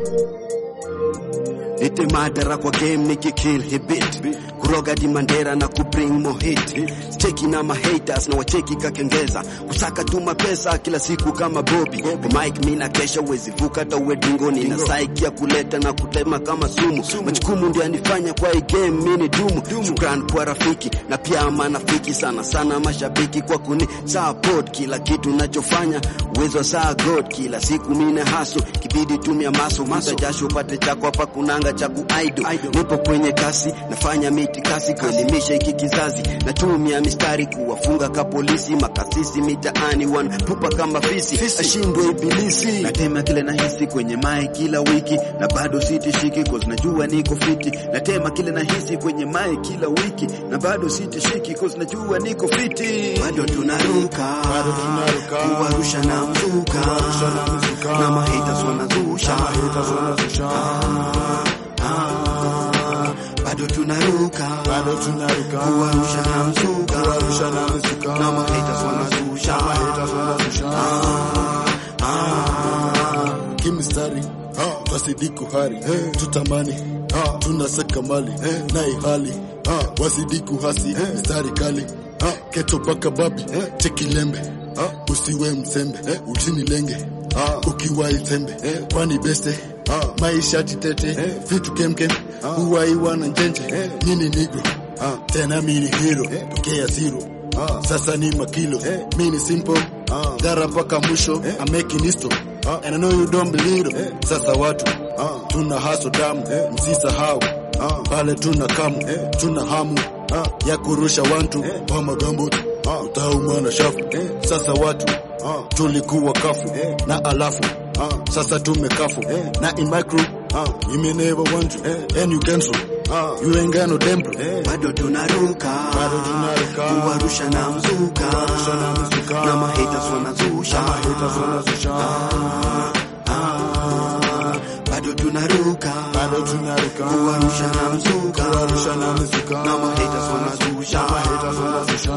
Nite madara kwa game nikikill hibit kuroga di mandera na kubring more hit cheki na mahaters na wacheki kakengeza kusaka tu mapesa kila siku kama Bobby kwa mic mina kesha uwezi vuka hata uwe dingoni na saiki ya kuleta na kutema kama sumu majukumu ndio yanifanya kwa hii game mini dumu shukran kwa rafiki na pia manafiki sana sana mashabiki kwa kuni support kila kitu nachofanya uwezo wa saa god kila siku mine haso kibidi tumia maso maso jasho upate chako hapa kunanga cha kuaido nipo kwenye kasi nafanya miti kasi kuelimisha hiki kizazi natumia mistari kuwafunga ka polisi makasisi mitaani wanatupa kama fisi ashindwe ibilisi natema kile nahisi kwenye mai kila wiki na bado sitishiki cause najua niko fiti natema kile nahisi kwenye mai kila wiki na bado sitishiki cause najua niko fiti bado tunaruka Bado tunaruka. kuwarusha na mzuka Kuwarusha na mzuka. na mahitas wanazusha Haters wanazusha. Ah, bado tunaruka Bado tunaruka. kuwarusha na mzuka Kuwarusha na mzuka. na mahitas wanazusha Haters wanazusha. kimistari wasidi kuhari tutamani tunasaka mali na ihali wasidi kuhasi mistari kali keto baka babi chekilembe usiwe msembe usinilenge ukiwa itembe kwani beste maisha titete vitu kemkem uwaiwa na njenje nini nigro tena mini hero tokea zero sasa ni makilo mini simple dara mpaka mwisho I'm making history and I know you don't believe it sasa watu tuna haso damu msisahau pale tuna kamu tuna hamu ya kurusha wantu wa magambo utaumwa na shafu sasa watu tulikuwa kafu na alafu sasa tumekafu na in my crew you may never want to and you cancel you ain't got no temper bado tunaruka Bado tunaruka. kuwarusha na mzuka Kuwarusha na mzuka. na mahitas wanazusha Haters wanazusha. Ah, bado tunaruka Bado tunaruka. kuwarusha na mzuka Kuwarusha na mzuka. na mahitas wanazusha Haters wanazusha.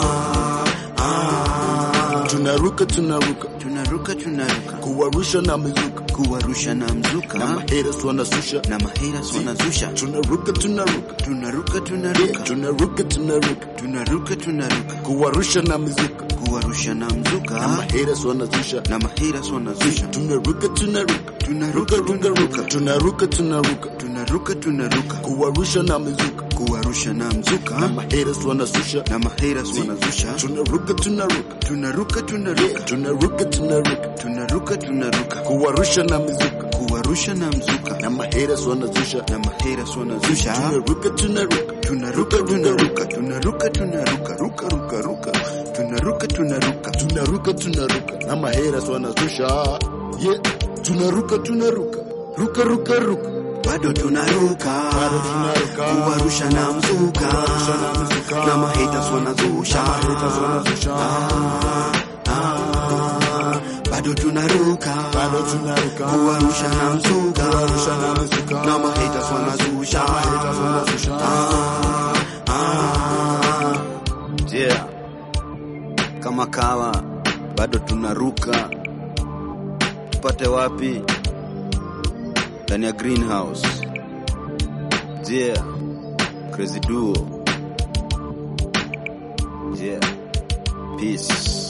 Ah, tunaruka tunaruka tunaruka tunaruka kuwarusha na mizuka kuwarusha na mzuka na mahaters wanazusha na mahitas wanazusha tunaruka tunaruka tunaruka tunaruka tunaruka tunaruka tunaruka tunaruka kuwarusha na mizuka kuwarusha na na mzuka mahaters wanazusha na mahitas wanazusha tunaruka tunaruka tunaruka ruka ruka tunaruka tunaruka tunaruka tunaruka tunaruka kuwarusha na mizuka kuwarusha na na mzuka mahaters wanazusha na mahitas wanazusha tunaruka tunaruka tunaruka tunaruka tunaruka tunaruka tunaruka tunaruka kuwarusha na mizuka kuwarusha na mzuka na mahaters wanazusha na mahitas wanazusha tunaruka tunaruka tunaruka tunaruka tunaruka tunaruka ruka ruka ruka tunaruka tunaruka tunaruka tunaruka na mahaters wanazusha yeah tunaruka tunaruka ruka ruka ruka bado tunaruka Bado tunaruka. kuwarusha na mzuka Kuwarusha na mzuka. na mahitas wanazusha Haters wanazusha. Ah, bado tunaruka bado tunaruka kuwarusha na mzuka Kuwarusha na mzuka. na mahitas wanazusha Haters wanazusha. Ah, yeah. kama kawa bado tunaruka tupate wapi ndani ya greenhouse yeah. crazy duo yeah. peace